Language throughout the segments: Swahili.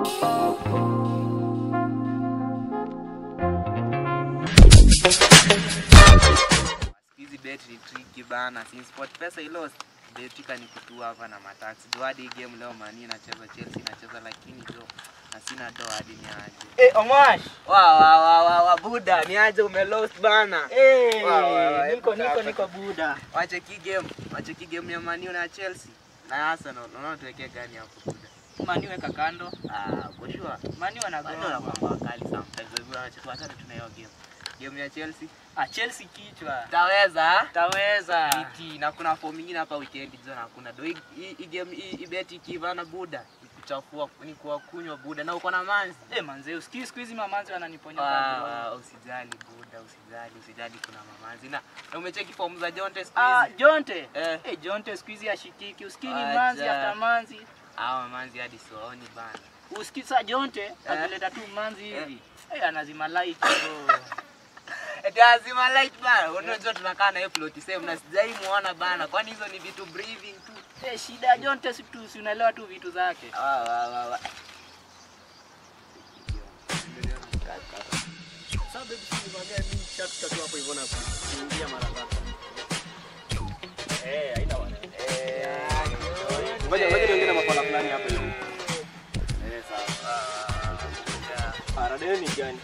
hizi bet ni tricky bana since sport pesa ilo betika ni kutua hapa na mataxi do hadi hii game leo mani inacheza chelsea inacheza lakini do na sina do hadi ni aje Eh, Omash. wa wa wa wa, wa buda ni aje umelost bana Eh, Wa, wa, wa, niko hebu niko kaa niko buda. wache ki game wache ki game ya mani na chelsea na arsenal unaona tuwekee gani hapo buda Mani weka kando. ah kwa sure Mani Mani wanagoma. wanakuwa wakali sometimes hivyo wacha tuachane tuna hiyo game game ya chelsea Ah, Chelsea kichwa. taweza Taweza. Iti, na kuna form ingine hapa weekend jana hakuna do hii- hii hii game hii hii bet ikivana buda ni kuchafua ni kuwa kunywa buda na uko na manzi Eh, manze, usikii siku hizi mamanzi wananiponya Ah, kwa usijali buda usijali usijali kuna mamanzi na na umecheki form za Jonte siku Ah, hizi Jonte. eh Eh, Jonte siku hizi ashikiki. Usikii ni Acha. manzi after manzi. hawa mamanzi hadi siwaoni bana Usikii saa Jonte akileta tu manzi hivi. Eh, anazima light bro. eti azima light bana unajua tunakaa na hiyo plot same na sijai muona bana kwani hizo ni vitu breathing tu Eh, shida ya Jonte si tu si unaelewa tu vitu zake. ah wa wa wa Sasa baby, si nikwambia mimi chapter tu hapo hivyo na kuingia mara ngapi? Eh, haina wana. Ngoja ngoja niongee na mapala fulani hapa hivi. Eh, sawa. Ah, radio ni gani?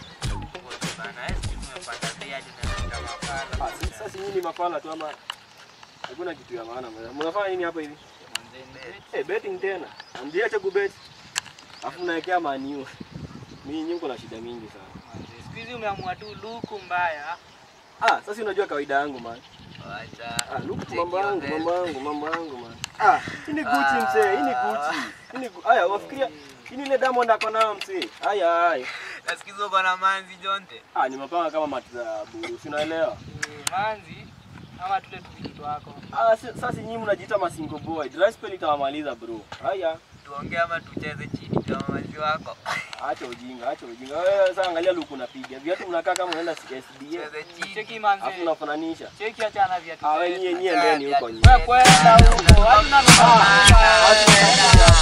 Ah, si- sasa nyinyi ni mapala tu ama hakuna kitu ya maana. Mnafanya nini hapa hivi? Eh, betting tena. Amdiache kubet. Alafu mnaekea maniu. Mimi nyinyi mko na shida mingi sana. Siku hizi umeamua tu luku mbaya. Ah, sasa unajua kawaida yangu man. Ah, luku mambo yangu, mambo yangu, mambo yangu man. Ah, hii ni Gucci mzee, hii ni Gucci. Hii ni Gu- Aya, wafikiria hii ni ile Diamond ako nayo mzee. Aya, haya. nasikiza uko na manzi Jonte Ah, ni mapanga kama mati za buru, si unaelewa? Eh, manzi ama tule tu vitu wako. Ah, si- sasa nyinyi mnajiita masingo boy. Dry spell itawamaliza bro. Haya, tuongee ama tucheze chini kama manzi wako acha ujinga, acha ujinga. Wewe sasa angalia luku unapiga. Viatu mnakaa kama unaenda SDA. tucheze chini Cheki Alafu manzi. unafananisha. Cheki achana viatu. Ah, wewe zetu. nyie nyie ndeni huko nyie. Wewe kwenda huko. Hadi na